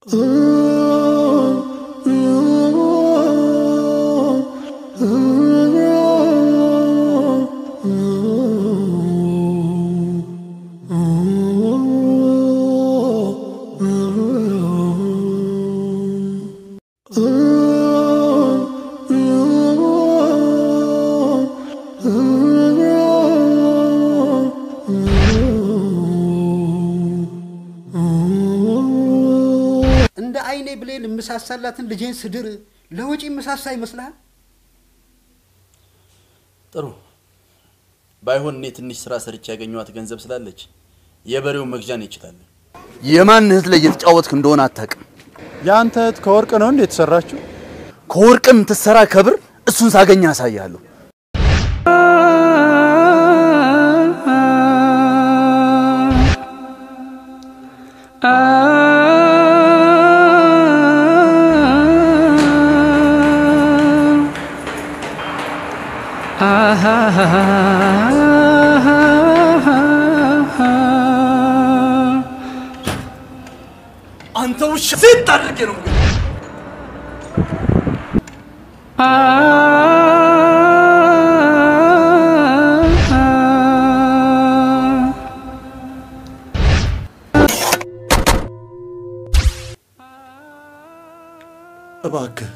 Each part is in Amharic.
እንደ አይኔ ብሌን የምሳሳላትን ልጄን ስድር ለወጪ የምሳሳ ይመስልሃል? ጥሩ ባይሆን እኔ ትንሽ ስራ ሰርቼ ያገኘኋት ገንዘብ ስላለች የበሬውን መግዣን ይችላል። የማን እህት ላይ እየተጫወትክ እንደሆነ አታውቅም። የአንተ እህት ከወርቅ ነው እንዴ የተሰራችው? ከወርቅም ትሰራ ከብር እሱን ሳገኝ አሳያለሁ። አንተ ውሻ ሴት አድርጌ ነው እባክህ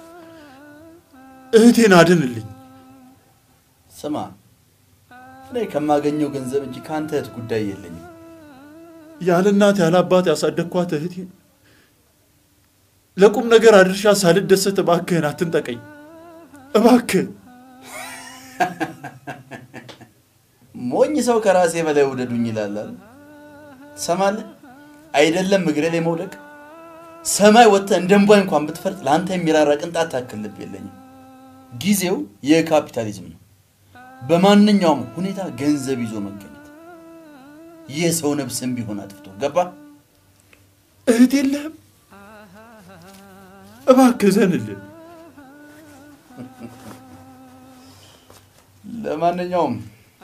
እህቴን አድንልኝ። ስማ እኔ ከማገኘው ገንዘብ እንጂ ከአንተ እህት ጉዳይ የለኝም። ያለ እናት ያለ አባት ያሳደግኳት እህቴን ለቁም ነገር አድርሻ ሳልደሰት እባክህን አትንጠቀኝ። እባክህ ሞኝ ሰው ከራሴ በላይ ውደዱኝ ይላል አይደል? ትሰማለህ? አይደለም እግሬ ላይ መውደቅ ሰማይ ወጥተህ እንደ እምቧይ እንኳን ብትፈርጥ ለአንተ የሚራራ ቅንጣት ታክል ልብ የለኝም። ጊዜው የካፒታሊዝም ነው። በማንኛውም ሁኔታ ገንዘብ ይዞ መገኘት የሰው ነፍስም ቢሆን አጥፍቶ ገባ። እህት የለህም? እባክህ ዘንልን። ለማንኛውም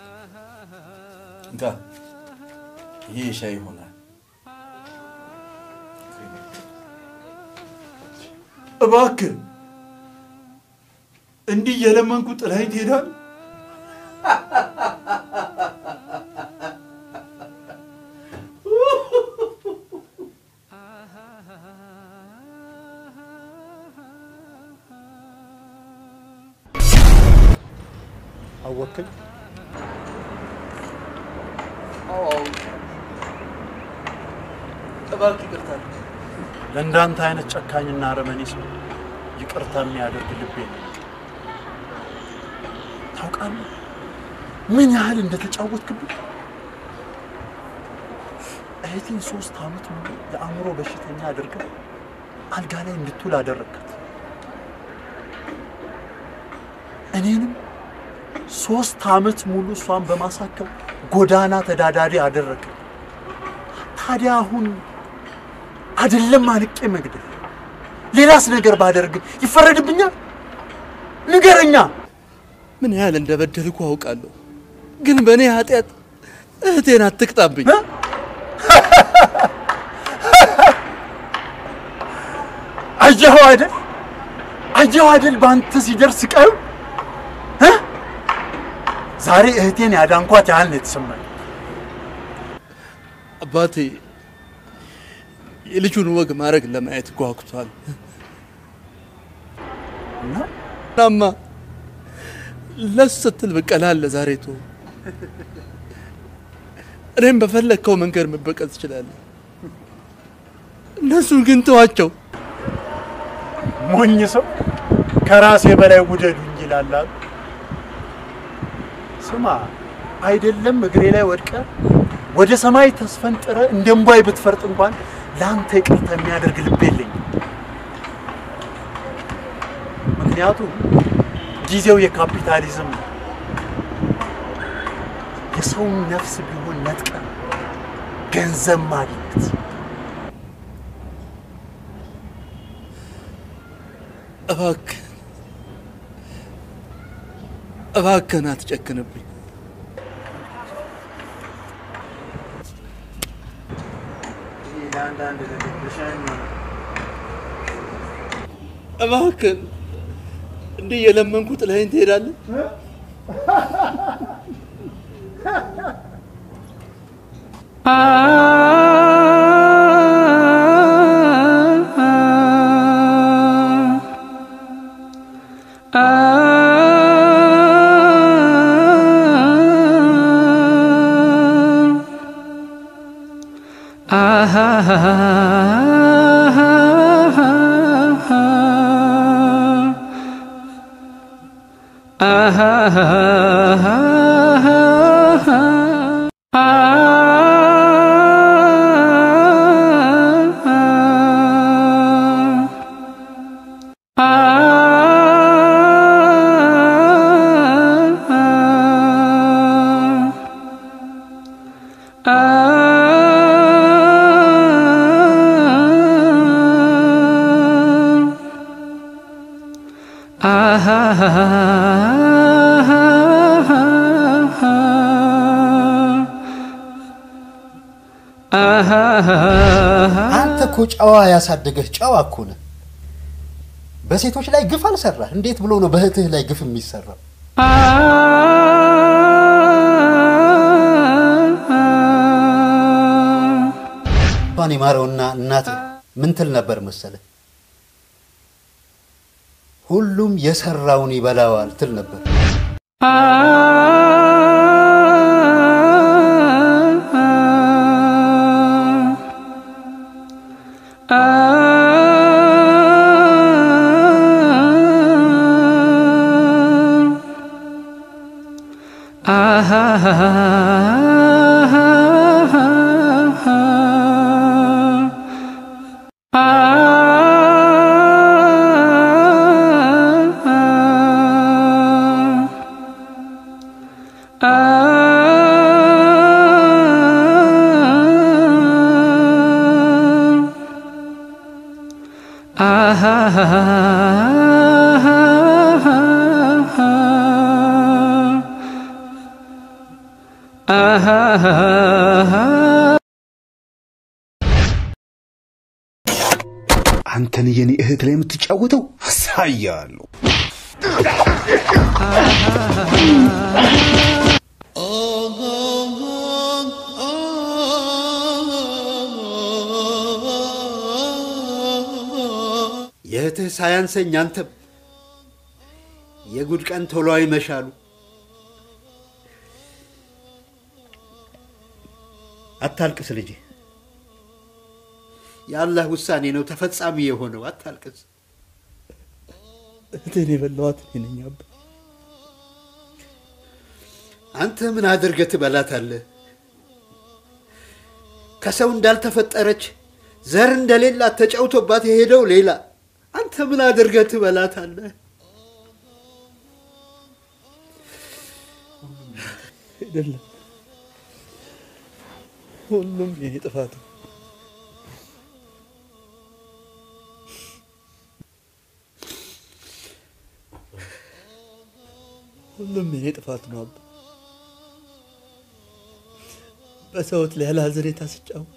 እንካ ይሄ ሻይ ይሆናል። እባክህ እንዲህ እየለመንኩ ጥላኝ ትሄዳል? አወቅኝ። እባክህ ይቅርታ ለእንዳንተ አይነት ጨካኝና አረመኔ ሰው ይቅርታ የሚያደርግ ልብ የለም። ታውቃለህ ምን ያህል እንደተጫወትክብኝ። እህቴን ሶስት ዓመት ሙሉ የአእምሮ በሽተኛ አድርገህ አልጋ ላይ እንድትውል አደረግካት። እኔንም ሶስት ዓመት ሙሉ እሷን በማሳከም ጎዳና ተዳዳሪ አደረግ። ታዲያ አሁን አይደለም አንቄ መግደል ሌላስ ነገር ባደርግ ይፈረድብኛል? ንገረኛ። ምን ያህል እንደበደልኩ አውቃለሁ፣ ግን በእኔ ኃጢአት እህቴን አትቅጣብኝ። አየኸው አይደል? አየኸው አይደል? በአንተ ሲደርስ ቀዩ እ? ዛሬ እህቴን ያዳንኳት ያህል ነው የተሰማኝ። አባቴ የልጁን ወግ ማድረግ ለማየት ጓጉቷል። እና እናማ ለሱ ስትል ብቀላል ለዛሬ ቶ እኔም በፈለግከው መንገድ መበቀል ትችላለህ። እነሱን ግን ተዋቸው። ሞኝ ሰው ከራሴ በላይ ውደዱኝ ይላል አሉ። ስማ አይደለም እግሬ ላይ ወድቀ ወደ ሰማይ ተስፈንጥረ እንደ እምቧይ ብትፈርጥ እንኳን ለአንተ ይቅርታ የሚያደርግ ልብ የለኝም። ምክንያቱም ጊዜው የካፒታሊዝም ነው። የሰውን ነፍስ ቢሆን ነጥቀ ገንዘብ ማግኘት እባክህ እባክህን አትጨክንብኝ። ለአንዳንድ ነገር እባክህን እንዲህ የለመንኩ ጥለኸኝ ትሄዳለህ? አንተ እኮ ጨዋ ያሳደገህ ጨዋ እኮ ነህ። በሴቶች ላይ ግፍ አልሰራህ። እንዴት ብሎ ነው በእህትህ ላይ ግፍ የሚሰራው? እንኳን የማረውና እናትህ ምን ትል ነበር መሰለህ? ሁሉም የሰራውን ይበላዋል ትል ነበር። አንተን የኔ እህት ላይ የምትጫወተው አሳያለሁ። የእህትህ ሳያንሰኝ አንተም የጉድ ቀን ቶሎ አይመሻሉ። አታልቅስ ልጄ፣ የአላህ ውሳኔ ነው ተፈጻሚ የሆነው። አታልቅስ። እህቴን የበላኋት እኔ ነኝ አባ። አንተ ምን አድርገህ ትበላታለህ? ከሰው እንዳልተፈጠረች ዘር እንደሌላት ተጫውቶባት የሄደው ሌላ። አንተ ምን አድርገህ ትበላታለህ? አይደለም፣ ሁሉም የኔ ጥፋት ነው። ሁሉም የኔ ጥፋት ነው አባ። በሰውት ላይ ያለ ሀዘኔታ ስጫወት፣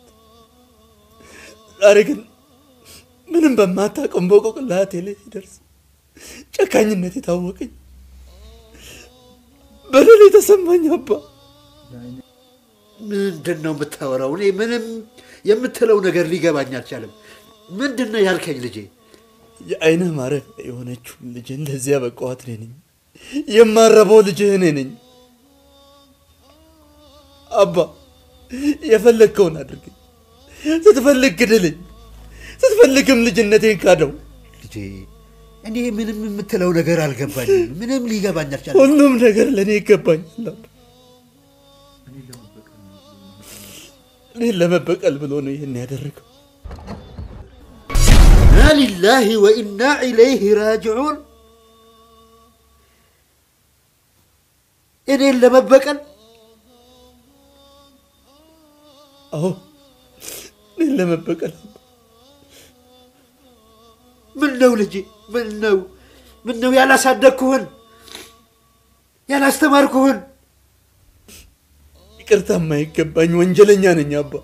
ዛሬ ግን ምንም በማታውቀው በቆቅላቴ ላይ ሲደርስ ጨካኝነት የታወቀኝ በደል የተሰማኝ አባ። ምንድን ነው የምታወራው? እኔ ምንም የምትለው ነገር ሊገባኝ አልቻለም። ምንድን ነው ያልከኝ ልጄ? የአይንህ ማረፊያ የሆነችውን ልጅ እንደዚያ በቀዋት እኔ ነኝ። የማረበው ልጅህ እኔ ነኝ አባ። የፈለግከውን አድርገኝ። ስትፈልግ ግድልኝ፣ ስትፈልግም ልጅነቴን ካደው። ልጄ እኔ ምንም የምትለው ነገር አልገባኝም። ምንም ሊገባኝ አልቻለም። ሁሉም ነገር ለእኔ ይገባኛል አባ። እኔን ለመበቀል ብሎ ነው ይህን ያደረገው። ኢና ሊላሂ ወኢና ኢለይህ ራጅዑን። እኔን ለመበቀል አዎ እኔን ለመበቀል አባ። ምን ነው ልጄ? ምን ነው ምን ነው ያላሳደግኩህን ያላስተማርኩህን ይቅርታ የማይገባኝ ወንጀለኛ ነኝ አባ።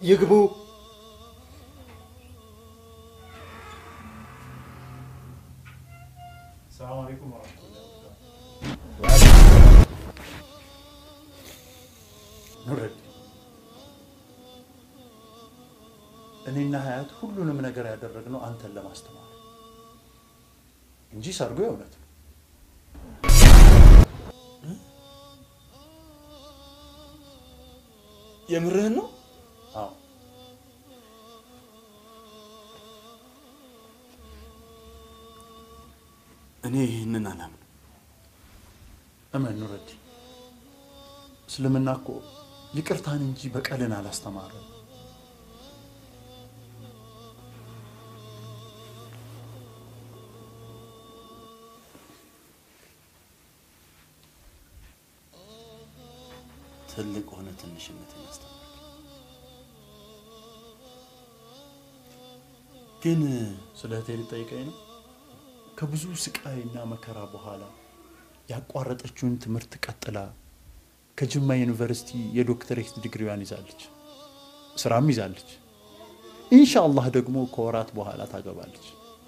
ይግቡ። ሰላም አለይኩም ወራህመቱላሂ ኑረድ እኔና ሀያት ሁሉንም ነገር ያደረግነው አንተን ለማስተማር እንጂ ሰርጉ የእውነት ነው። የምርህን ነው? አዎ እኔ ይህንን አላምንም። እመን ኑረዲ፣ እስልምና እኮ ይቅርታን እንጂ በቀልን አላስተማረም። ትልቅ ሆነ ትንሽነትን ያስተምራል። ግን ስለ እህቴ ልጠይቀኝ ነው። ከብዙ ስቃይና መከራ በኋላ ያቋረጠችውን ትምህርት ቀጥላ ከጅማ ዩኒቨርሲቲ የዶክተሬት ዲግሪዋን ይዛለች፣ ስራም ይዛለች። ኢንሻአላህ ደግሞ ከወራት በኋላ ታገባለች።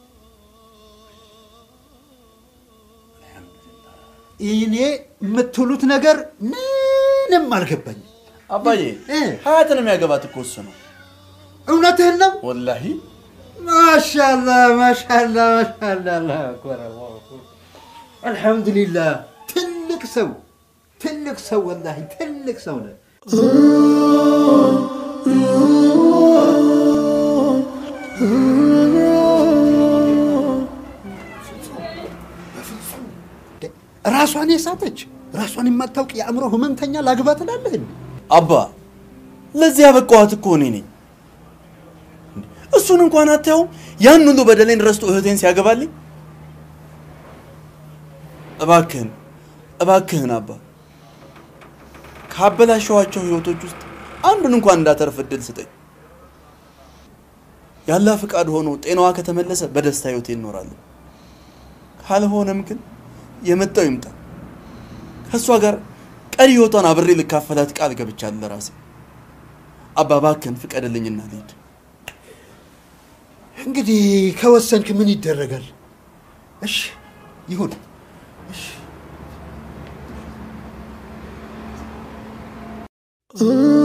እኔ የምትሉት ነገር ምንም አልገባኝም። አባዬ እ? ሀያትን የሚያገባት እኮ እሱ ነው። እውነትህን ነው? ወላሂ ማሻላ ማሻላ ማሻላ አላሁ አክበር አላሁ አክበር። አልሐምዱሊላህ ትልቅ ሰው ትልቅ ሰው ወላሂ ትልቅ ሰው ነህ። ራሷን የሳተች ራሷን የማታውቅ የአእምሮ ህመምተኛ ላግባ ትላለህ እንዴ? አባ ለዚህ ያበቃኋት እኮ እኔ ነኝ። እሱን እንኳን አታየውም? ያን ሁሉ በደሌን ረስቶ እህቴን ሲያገባልኝ። እባክህን እባክህን አባ ካበላሸኋቸው ህይወቶች ውስጥ አንዱን እንኳን እንዳተርፍ እድል ስጠኝ። ያላ ፍቃድ ሆኖ ጤናዋ ከተመለሰ በደስታ ህይወቴ እኖራለሁ። ካልሆነም ግን የመጣው ይምጣ። ከእሷ ጋር ቀሪ ህይወቷን አብሬ ልካፈላት ቃል ገብቻለሁ ለራሴ። አባ እባክህን ፍቀድልኝና ልሂድ። እንግዲህ ከወሰንክ ምን ይደረጋል? እሺ ይሁን። እሺ